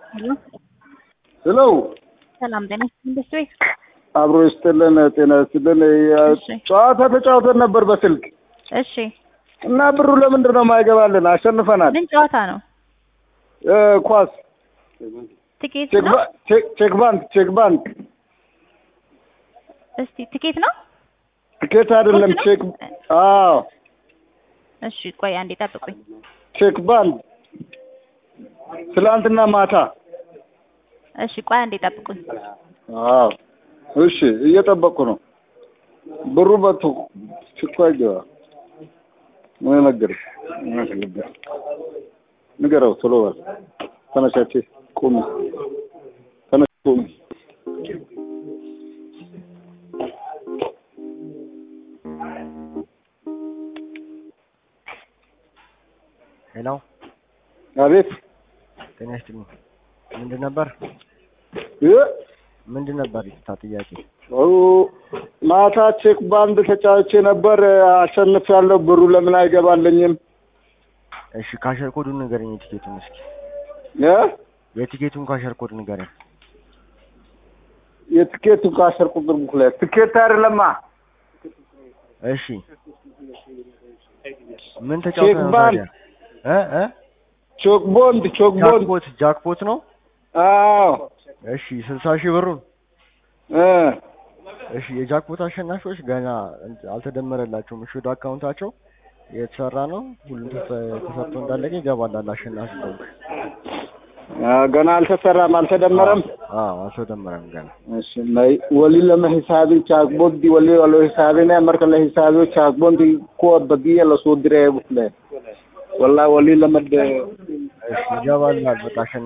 ሄሎ ሄሎ ሰላም ጤና ኢንዱስትሪ አብሮ ይስጥልን፣ ጤና ይስጥልን። እሺ። ጨዋታ ተጫውተን ነበር በስልክ እሺ እና ብሩ ለምንድን ነው የማይገባልን? አሸንፈናል። ምን ጨዋታ ነው? እ ኳስ ትኬት ቼክ ነው? ባ- ቼክ ቼክ ባንክ ቼክ ባንክ እስቲ ትኬት ነው? ትኬት አይደለም ኳስ ነው? ቼክ አዎ እሺ ቆይ አንዴ ጠብቁኝ። ቼክ ባንክ ትላንትና ማታ እሺ ቆይ አንዴ ጠብቁኝ። አዎ እሺ እየጠበቅኩ ነው። ብሩ መቶ ችኳ ይገባ ምን ነገር ንገረው ቶሎ በል ተነሻቼ ቁሚ ተነሽ ቁሚ ሄሎ አቤት ጤና ይስጥልኝ። ምንድን ነበር እ ምንድን ነበር ይታ ጥያቄ? ኦ ማታ ቼክ ባንድ ተጫውቼ ነበር አሸንፍ ያለው ብሩ ለምን አይገባልኝም እሺ ካሸር ኮዱን ንገረኝ። የቲኬቱን እስኪ እ የቲኬቱን ካሸር ኮድ ንገረኝ። የትኬቱ ከአስር ቁጥር ቡክ ላይ ትኬት አይደለማ እሺ ምን ተጫውተህ ነው ቼክ ታዲያ? እ እ ቾክ ቦንድ ቾክ ቦንድ ጃክፖት ጃክፖት ነው። አዎ እሺ ስልሳ ሺህ ብሩን እ እሺ የጃክፖት አሸናፊዎች ገና አልተደመረላቸውም። እሺ ወደ አካውንታቸው የተሰራ ነው። ሁሉም ተሰ- ተሰርቶ እንዳለቀ ይገባላል። አሸናፊ ከሆንክ አ፣ ገና አልተሰራም አልተደመረም አዎ አልተደመረም ገና። እሺ ናይ ወሊ ለመ ሂሳቢ ቻክቦንዲ ወሊ ወሎ ሂሳቢ ነ marka la hisaabiyo ቻክቦንዲ kuwa badiya lasoo diray bukle wallahi wali lama እሺ ይገባላል። በቃ አሸናፊ